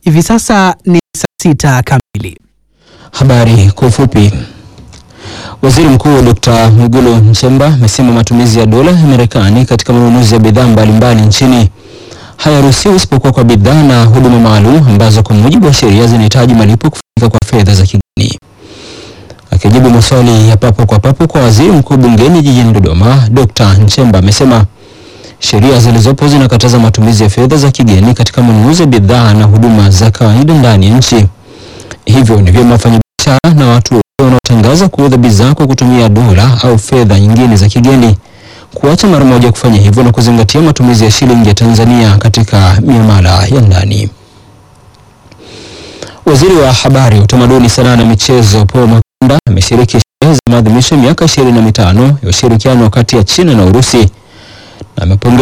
Hivi sasa ni saa sita kamili. Habari kwa ufupi. Waziri Mkuu Dr. Mwigulu Nchemba amesema matumizi ya dola ya Marekani katika manunuzi ya bidhaa mbalimbali nchini hayaruhusiwi isipokuwa kwa bidhaa na huduma maalum ambazo kwa mujibu wa sheria zinahitaji malipo kufanyika kwa fedha za kigeni. Akijibu maswali ya papo kwa papo kwa waziri mkuu bungeni jijini Dodoma, Dr. Nchemba amesema sheria zilizopo zinakataza matumizi ya fedha za kigeni katika manunuzi ya bidhaa na huduma za kawaida ndani ya nchi. Hivyo ni vyema wafanyabiashara na watu wote wanaotangaza kuuza bidhaa kwa kutumia dola au fedha nyingine za kigeni kuacha mara moja kufanya hivyo na kuzingatia matumizi ya shilingi ya Tanzania katika miamala ya ndani. Waziri wa Habari, Utamaduni, Sanaa na Michezo Paul Makonda ameshiriki sherehe za maadhimisho ya miaka ishirini na mitano ya ushirikiano kati ya China na Urusi na amepongeza